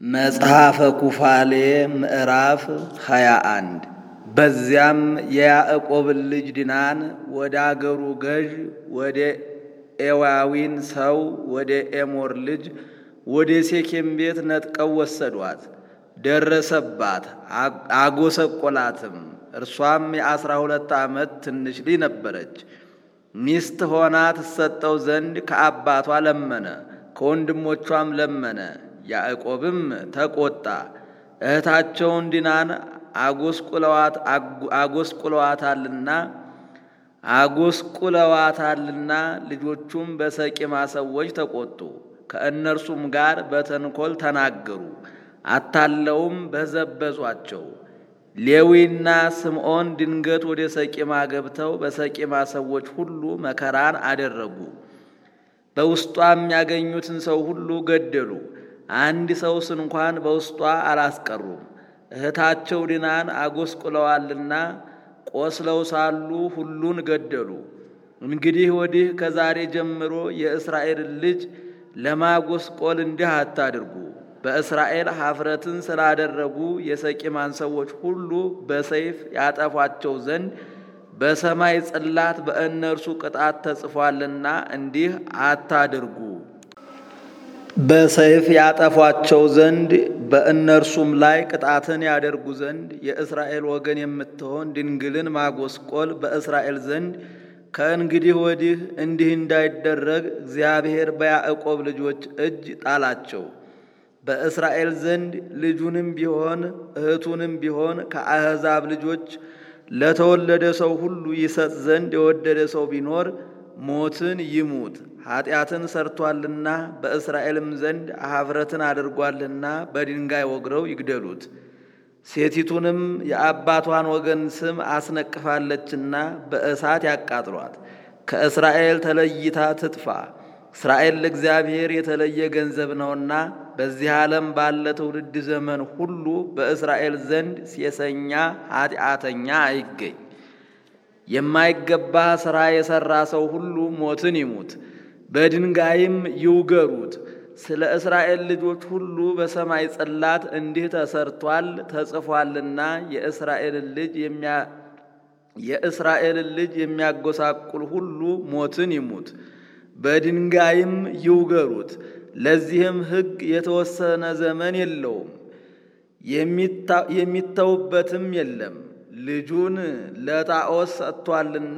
መጽሐፈ ኩፋሌ ምዕራፍ 21 በዚያም የያዕቆብን ልጅ ዲናን ወደ አገሩ ገዥ ወደ ኤዋዊን ሰው ወደ ኤሞር ልጅ ወደ ሴኬም ቤት ነጥቀው ወሰዷት። ደረሰባት፣ አጎሰቆላትም። እርሷም የአስራ ሁለት ዓመት ትንሽ ልጅ ነበረች። ሚስት ሆና ትሰጠው ዘንድ ከአባቷ ለመነ፣ ከወንድሞቿም ለመነ። ያዕቆብም ተቆጣ። እህታቸውን ዲናን አጎስቁለዋታልና አጎስቁለዋታልና ልጆቹም በሰቂማ ሰዎች ተቆጡ። ከእነርሱም ጋር በተንኮል ተናገሩ፣ አታለውም በዘበዟቸው። ሌዊና ስምዖን ድንገት ወደ ሰቂማ ገብተው በሰቂማ ሰዎች ሁሉ መከራን አደረጉ። በውስጧም ያገኙትን ሰው ሁሉ ገደሉ። አንድ ሰውስ እንኳን በውስጧ አላስቀሩም። እህታቸው ዲናን አጎስቁለዋልና ቆስለው ሳሉ ሁሉን ገደሉ። እንግዲህ ወዲህ ከዛሬ ጀምሮ የእስራኤልን ልጅ ለማጎስቆል እንዲህ አታድርጉ። በእስራኤል ኀፍረትን ስላደረጉ የሰቂማን ሰዎች ሁሉ በሰይፍ ያጠፏቸው ዘንድ በሰማይ ጽላት በእነርሱ ቅጣት ተጽፏልና እንዲህ አታድርጉ። በሰይፍ ያጠፏቸው ዘንድ በእነርሱም ላይ ቅጣትን ያደርጉ ዘንድ የእስራኤል ወገን የምትሆን ድንግልን ማጎስቆል በእስራኤል ዘንድ ከእንግዲህ ወዲህ እንዲህ እንዳይደረግ እግዚአብሔር በያዕቆብ ልጆች እጅ ጣላቸው። በእስራኤል ዘንድ ልጁንም ቢሆን እህቱንም ቢሆን ከአሕዛብ ልጆች ለተወለደ ሰው ሁሉ ይሰጥ ዘንድ የወደደ ሰው ቢኖር ሞትን ይሙት። ኃጢአትን ሰርቷልና በእስራኤልም ዘንድ ኀፍረትን አድርጓልና በድንጋይ ወግረው ይግደሉት። ሴቲቱንም የአባቷን ወገን ስም አስነቅፋለችና በእሳት ያቃጥሏት። ከእስራኤል ተለይታ ትጥፋ። እስራኤል ለእግዚአብሔር የተለየ ገንዘብ ነውና በዚህ ዓለም ባለ ትውልድ ዘመን ሁሉ በእስራኤል ዘንድ ሴሰኛ ኃጢአተኛ አይገኝ። የማይገባ ሥራ የሠራ ሰው ሁሉ ሞትን ይሙት፣ በድንጋይም ይውገሩት። ስለ እስራኤል ልጆች ሁሉ በሰማይ ጽላት እንዲህ ተሰርቷል ተጽፏልና የእስራኤልን ልጅ የእስራኤልን ልጅ የሚያጎሳቁል ሁሉ ሞትን ይሙት፣ በድንጋይም ይውገሩት። ለዚህም ሕግ የተወሰነ ዘመን የለውም፣ የሚተውበትም የለም። ልጁን ለጣዖስ ሰጥቷልና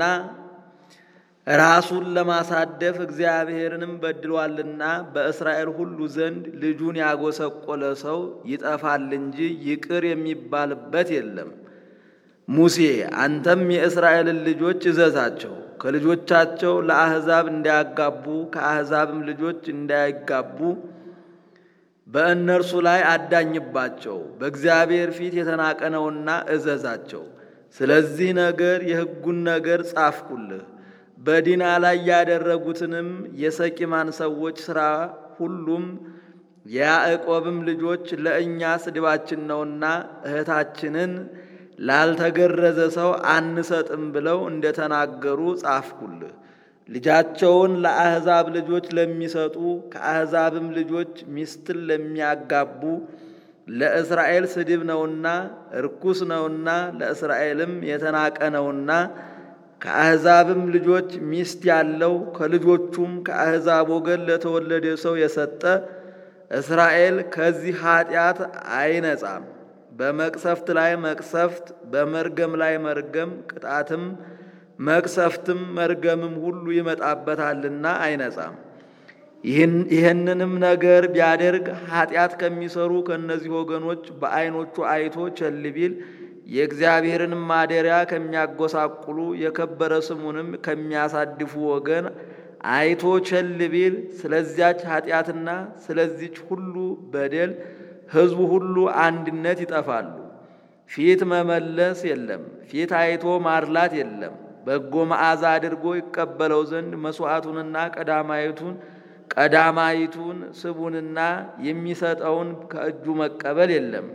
ራሱን ለማሳደፍ እግዚአብሔርንም በድሏልና በእስራኤል ሁሉ ዘንድ ልጁን ያጎሰቆለ ሰው ይጠፋል እንጂ ይቅር የሚባልበት የለም። ሙሴ አንተም የእስራኤልን ልጆች እዘዛቸው፣ ከልጆቻቸው ለአሕዛብ እንዳያጋቡ ከአሕዛብም ልጆች እንዳይጋቡ በእነርሱ ላይ አዳኝባቸው፣ በእግዚአብሔር ፊት የተናቀ ነውና እዘዛቸው። ስለዚህ ነገር የሕጉን ነገር ጻፍኩልህ። በዲና ላይ ያደረጉትንም የሰቂማን ሰዎች ሥራ ሁሉም የያዕቆብም ልጆች ለእኛ ስድባችን ነውና እህታችንን ላልተገረዘ ሰው አንሰጥም ብለው እንደተናገሩ ጻፍኩልህ። ልጃቸውን ለአሕዛብ ልጆች ለሚሰጡ ከአሕዛብም ልጆች ሚስትን ለሚያጋቡ ለእስራኤል ስድብ ነውና ርኩስ ነውና ለእስራኤልም የተናቀ ነውና ከአሕዛብም ልጆች ሚስት ያለው ከልጆቹም ከአሕዛብ ወገን ለተወለደ ሰው የሰጠ እስራኤል ከዚህ ኃጢአት አይነጻም። በመቅሰፍት ላይ መቅሰፍት፣ በመርገም ላይ መርገም፣ ቅጣትም መቅሰፍትም መርገምም ሁሉ ይመጣበታልና አይነጻም። ይህንንም ነገር ቢያደርግ ኃጢአት ከሚሰሩ ከእነዚህ ወገኖች በዓይኖቹ አይቶ ቸል ቢል የእግዚአብሔርን ማደሪያ ከሚያጎሳቁሉ የከበረ ስሙንም ከሚያሳድፉ ወገን አይቶ ቸል ቢል ስለዚያች ኃጢአትና ስለዚች ሁሉ በደል ሕዝቡ ሁሉ አንድነት ይጠፋሉ። ፊት መመለስ የለም፣ ፊት አይቶ ማርላት የለም። በጎ መዓዛ አድርጎ ይቀበለው ዘንድ መሥዋዕቱንና ቀዳማይቱን ቀዳማይቱን ስቡንና የሚሰጠውን ከእጁ መቀበል የለም።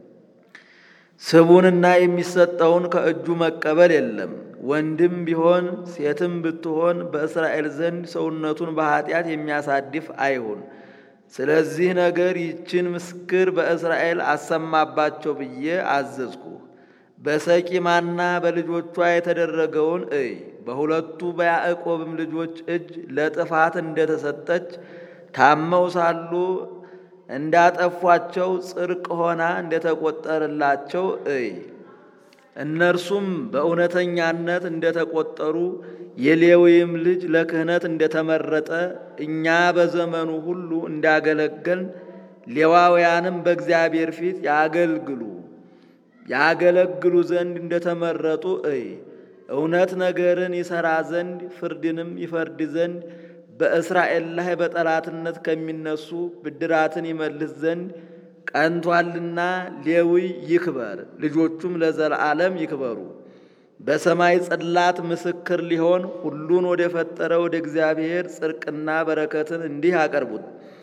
ስቡንና የሚሰጠውን ከእጁ መቀበል የለም። ወንድም ቢሆን ሴትም ብትሆን በእስራኤል ዘንድ ሰውነቱን በኃጢአት የሚያሳድፍ አይሁን። ስለዚህ ነገር ይችን ምስክር በእስራኤል አሰማባቸው ብዬ አዘዝኩህ። በሰቂማና በልጆቿ የተደረገውን እይ። በሁለቱ በያዕቆብም ልጆች እጅ ለጥፋት እንደተሰጠች ታመው ሳሉ እንዳጠፏቸው ጽድቅ ሆና እንደተቆጠረላቸው እይ። እነርሱም በእውነተኛነት እንደተቆጠሩ የሌዊም ልጅ ለክህነት እንደተመረጠ እኛ በዘመኑ ሁሉ እንዳገለገልን ሌዋውያንም በእግዚአብሔር ፊት ያገልግሉ ያገለግሉ ዘንድ እንደተመረጡ እይ። እውነት ነገርን ይሠራ ዘንድ ፍርድንም ይፈርድ ዘንድ በእስራኤል ላይ በጠላትነት ከሚነሱ ብድራትን ይመልስ ዘንድ ቀንቷልና ሌዊ ይክበር፣ ልጆቹም ለዘላለም ይክበሩ። በሰማይ ጽላት ምስክር ሊሆን ሁሉን ወደ ፈጠረ ወደ እግዚአብሔር ጽድቅና በረከትን እንዲህ ያቀርቡት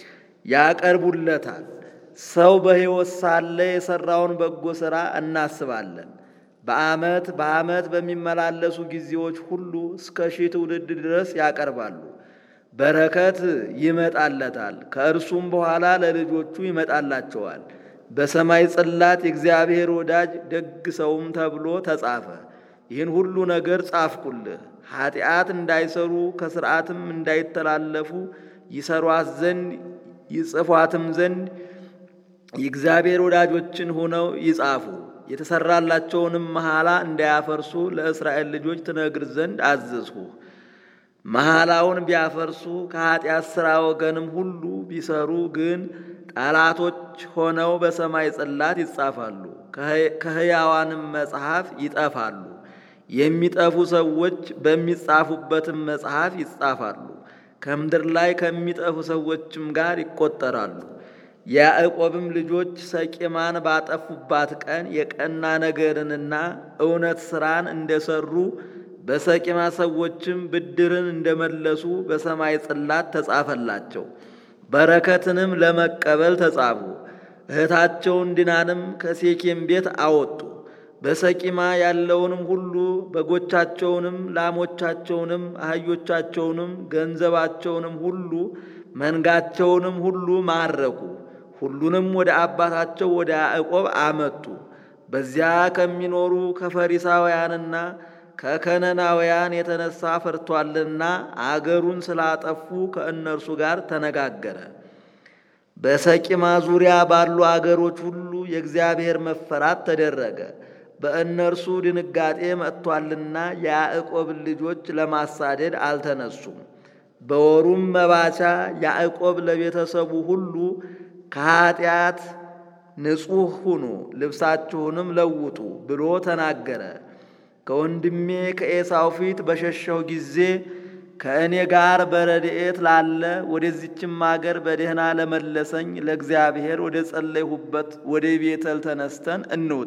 ያቀርቡለታል። ሰው በሕይወት ሳለ የሠራውን በጎ ሥራ እናስባለን። በዓመት በዓመት በሚመላለሱ ጊዜዎች ሁሉ እስከ ሺህ ትውልድ ድረስ ያቀርባሉ። በረከት ይመጣለታል፣ ከእርሱም በኋላ ለልጆቹ ይመጣላቸዋል። በሰማይ ጽላት የእግዚአብሔር ወዳጅ ደግ ሰውም ተብሎ ተጻፈ። ይህን ሁሉ ነገር ጻፍኩልህ፣ ኃጢአት እንዳይሰሩ ከሥርዓትም እንዳይተላለፉ ይሰሯት ዘንድ ይጽፏትም ዘንድ የእግዚአብሔር ወዳጆችን ሆነው ይጻፉ። የተሰራላቸውንም መሐላ እንዳያፈርሱ ለእስራኤል ልጆች ትነግር ዘንድ አዘዝሁህ። መሐላውን ቢያፈርሱ ከኃጢአት ሥራ ወገንም ሁሉ ቢሰሩ ግን ጠላቶች ሆነው በሰማይ ጽላት ይጻፋሉ፣ ከሕያዋንም መጽሐፍ ይጠፋሉ። የሚጠፉ ሰዎች በሚጻፉበትም መጽሐፍ ይጻፋሉ፣ ከምድር ላይ ከሚጠፉ ሰዎችም ጋር ይቆጠራሉ። የያዕቆብም ልጆች ሰቂማን ባጠፉባት ቀን የቀና ነገርንና እውነት ሥራን እንደሰሩ በሰቂማ ሰዎችም ብድርን እንደመለሱ በሰማይ ጽላት ተጻፈላቸው። በረከትንም ለመቀበል ተጻፉ። እህታቸውን ዲናንም ከሴኬም ቤት አወጡ። በሰቂማ ያለውንም ሁሉ በጎቻቸውንም፣ ላሞቻቸውንም፣ አህዮቻቸውንም፣ ገንዘባቸውንም ሁሉ መንጋቸውንም ሁሉ ማረኩ። ሁሉንም ወደ አባታቸው ወደ ያዕቆብ አመጡ። በዚያ ከሚኖሩ ከፈሪሳውያንና ከከነናውያን የተነሳ ፈርቷልና አገሩን ስላጠፉ ከእነርሱ ጋር ተነጋገረ። በሰቂማ ዙሪያ ባሉ አገሮች ሁሉ የእግዚአብሔር መፈራት ተደረገ። በእነርሱ ድንጋጤ መጥቷልና የያዕቆብን ልጆች ለማሳደድ አልተነሱም። በወሩም መባቻ ያዕቆብ ለቤተሰቡ ሁሉ ከኀጢአት ንጹሕ ሁኑ፣ ልብሳችሁንም ለውጡ ብሎ ተናገረ። ከወንድሜ ከኤሳው ፊት በሸሸው ጊዜ ከእኔ ጋር በረድኤት ላለ ወደዚችም አገር በደህና ለመለሰኝ ለእግዚአብሔር ወደ ጸለይሁበት ወደ ቤተል ተነስተን እንውጣ።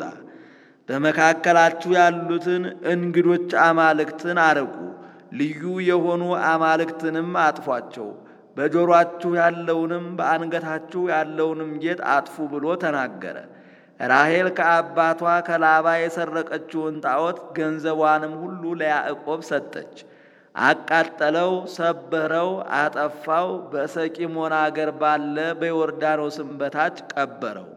በመካከላችሁ ያሉትን እንግዶች አማልክትን አርቁ፣ ልዩ የሆኑ አማልክትንም አጥፏቸው፣ በጆሮአችሁ ያለውንም በአንገታችሁ ያለውንም ጌጥ አጥፉ ብሎ ተናገረ። ራሔል ከአባቷ ከላባ የሰረቀችውን ጣዖት ገንዘቧንም ሁሉ ለያዕቆብ ሰጠች። አቃጠለው፣ ሰበረው፣ አጠፋው። በሰቂሞን አገር ባለ በዮርዳኖስም በታች ቀበረው።